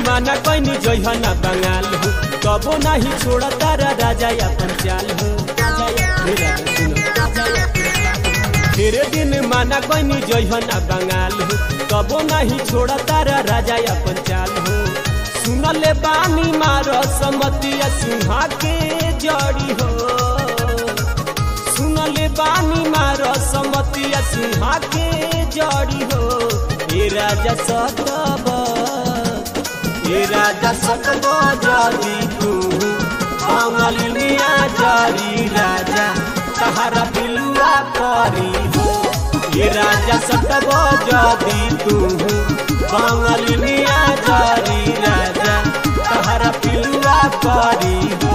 माना कैनी जइहना बंगाल हो कबो नहीं छोड़ तारा राजा अपन चाल हो हे राजा सुनो। तेरे दिन माना कैनी जइहना बंगाल हो कबो नहीं छोड़ तारा राजा अपन चाल हो सुनले बानी मारो समतिया सिंहा के जड़ी हो सुनले बानी मारो समतिया सिंहा के जड़ी हो ए राजा सतब ए राजा सतब जदी तू अमलिया जरी राजा तहरा पिलुआ करी हो ए राजा सतब जदी तू बंगलिया जरी राजा तहरा पिलुआ करी हो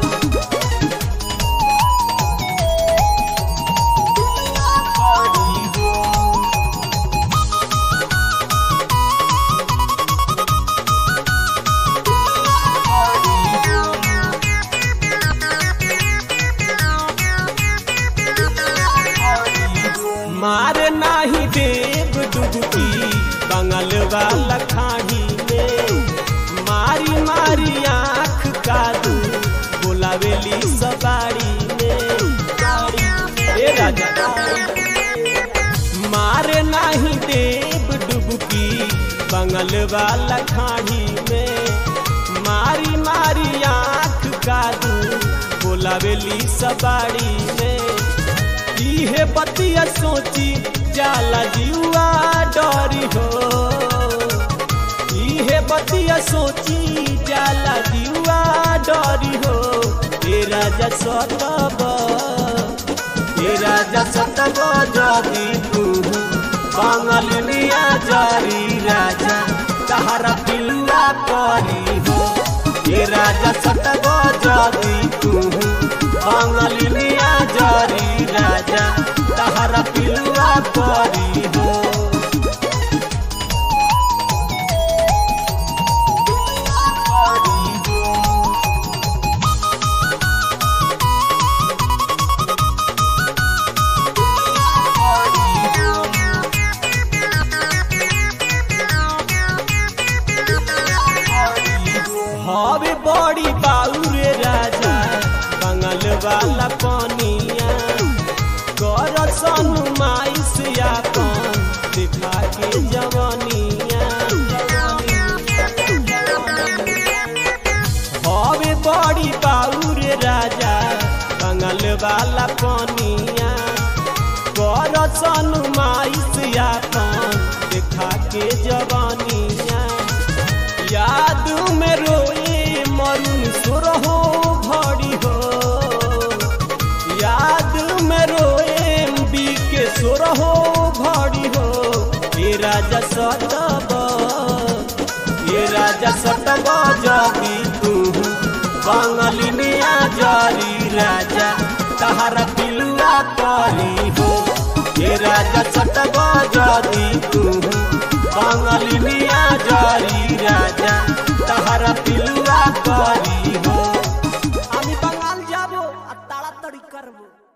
मारे नाही देव डुबकी बंगल वाला खाड़ी में मारी मारी आँख कादू बोलावेली सवारी में ए राजा मारे नाही देव डुबकी बंगल वाला खाड़ी में मारी मारी आँख कादू बोलावेली सवारी में इहे बतिया सोची जाला जीवा डरी हो इहे बतिया सोची जाला जीवा डरी हो ए राजा सतब ए राजा सतब जदी तू बंगलिया जरी राजा तहरा पिलुआ करी हो ए राजा सतब जदी तू बंगलिया जरी राजा तहरा पिलुआ करी हो हवे बड़ी बाउरे राजा बंगल वाला पनिया कर सनु माइस यापन दिखा के जवनिया हवे बड़ी बाउरे राजा बंगल वाला पनिया कर सनु माइस यापन दिखा के जवनिया याद में रोए मरुन सुरहो भड़ी हो याद में रोए बी के सुरहो भड़ी हो ये राजा सतब ये राजा सतब जदी तू बंगलिया जरी राजा तहरा पिलुआ करी हो ये राजा सतब जदी तू बंगलिया जरी राजा तहरा पिलुआ करी हो আমি বাঙাল যাব আর তাড়াতাড়ি করবো